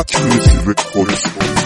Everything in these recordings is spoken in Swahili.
Accuracy Records.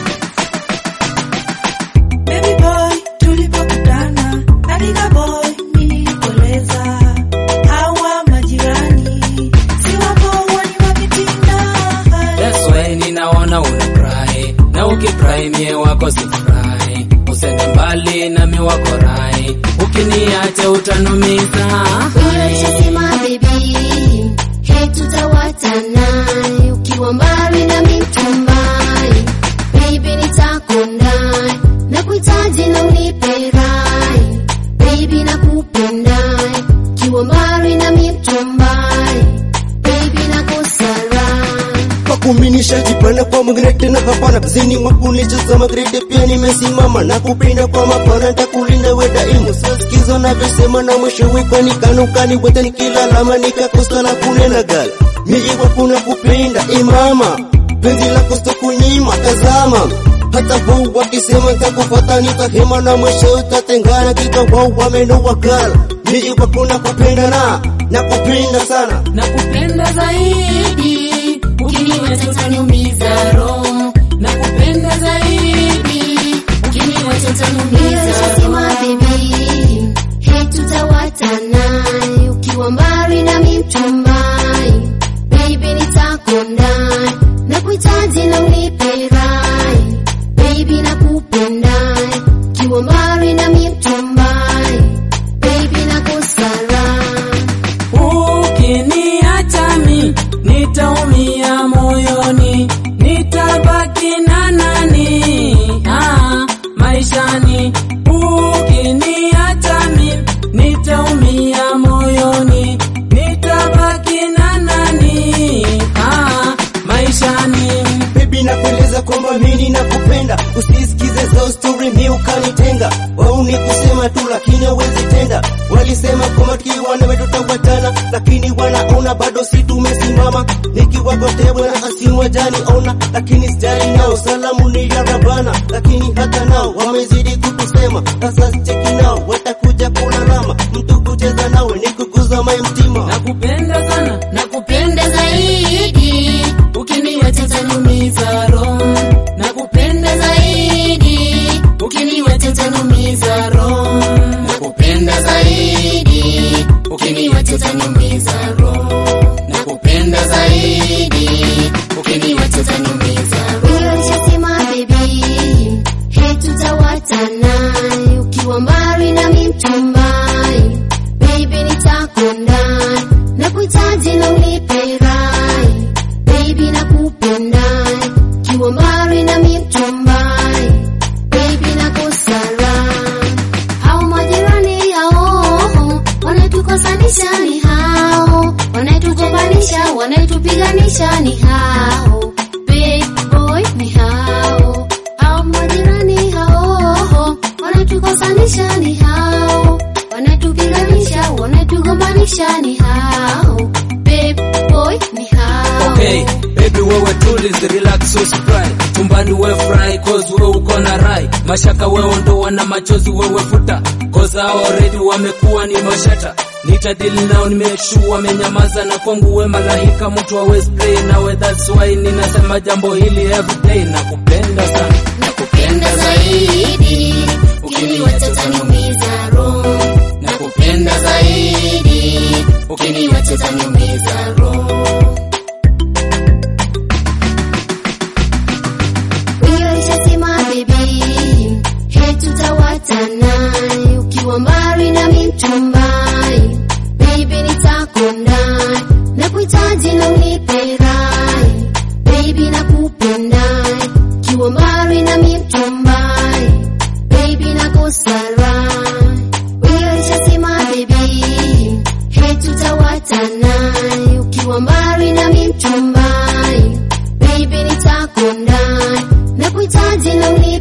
Baby boy, tulipokutana Adiga boy, mimi nilikueleza hawa majirani si wako wani wakitinda That's why ninaona una cry na ukicry mie wako sifurahi, usende mbali nami wako rai, ukiniacha utanumiza. Unachosema baby, he tutawatana ukiwa mbali na mitumbai, baby nitakondai na kuhitaji na unipe rai, baby nakupendai ukiwa mbali na mitumbai, baby nakusarai kwa kuminisha jipana kwa mwingine tena hapana zini mwakunitazama grade pia nimesimama na kupenda kwa mapana nitakulinda we daimu sasikizo navyosema na mwisho wiko nikanukani wote nikilalama nikakosa na kunena gal miiwa kuna kupenda imama penzi lako sitokunyima tazama hata huu wakisema nitakufata nitahema na mwisho utatengana kika wao wamenoa gal miiwa kuna kupenda na nakupenda sana Nakupenda zaidi, ukiniacha utaniumiza roho. Nakupenda zaidi, ukiniacha utaniumiza Nilishasema roho. baby, he tutawatana ukiwa mbali na mchumbai, baby nitakondai na kuhitaji na unipe rai, baby nakupendai ukiwa mbali na mchumbai, baby nakusarai Ukiniacha mi nitaumia moyoni, nitabaki na nani ah, maishani. Ukiniacha mi nitaumia moyoni, nitabaki na nani ah, maishani. Baby nakueleza kwamba mimi nakupenda, usisikize za story mi ukanitenga. Wao ni kusema tu lakini hawezi tenda. Walisema kwamba tukiwa nawe tutawatana, lakini wanaona bado si tumesimama. Nikiwagotea bwana asiwajani ona, lakini sijali nao, salamu ni ya Rabana, lakini hata nao wamezidi kutusema. Sasa cheki nao watakuja kulalama, mtu kucheza nawe ni kuguza mai mtima. Nakupenda sana, nakupenda zaidi, ukiniacha utaniumiza roho. Nakupenda zaidi, ukiniacha utaniumiza roho. Nakupenda zaidi, ukiniacha utaniumiza roho. Nakupenda zaidi, ukiniacha utaniumiza roho. Nilishasema baby, he tutawatana ukiwa mbali na mchumbai, baby nitakondai na kuhitaji na unipe rai, baby nakupendai ukiwa mbali na mchumbai, baby nakusarai. Hao majirani hao wanatukosanisha ni hao, wanatugombanisha, wanatupiganisha ni hao, big boy ni hao, hao majirani hao wanatukosanisha ni hao, wanatupiganisha, wanatugombanisha ni hao, big boy ni hao. Okay, baby wewe tulize, relax usifry. Chumbani we fry, cause we uko na rai. Mashaka wewe ondoa na machozi wewe futa. Cause hao already wamekuwa ni mashata. Nitadili nao nimeshu wamenyamaza na kwangu we malaika mtu hawezi play nawe that's why ninasema jambo hili everyday nakupenda sana. nakupenda zaidi, ukiniwacha utaniumiza roho. Nakupenda zaidi, ukiniacha utaniumiza roho. Nilishasema baby, he tutawatana ukiwa mbali na mchumbai, baby nitakondai na kuhitaji na unipe rai, baby nakupendai ukiwa mbali na mchumbai, baby nakusarai. Nilishasema baby, he tutawatana ukiwa mbali na mchumbai, baby nitakondai na kuhitaji na unipe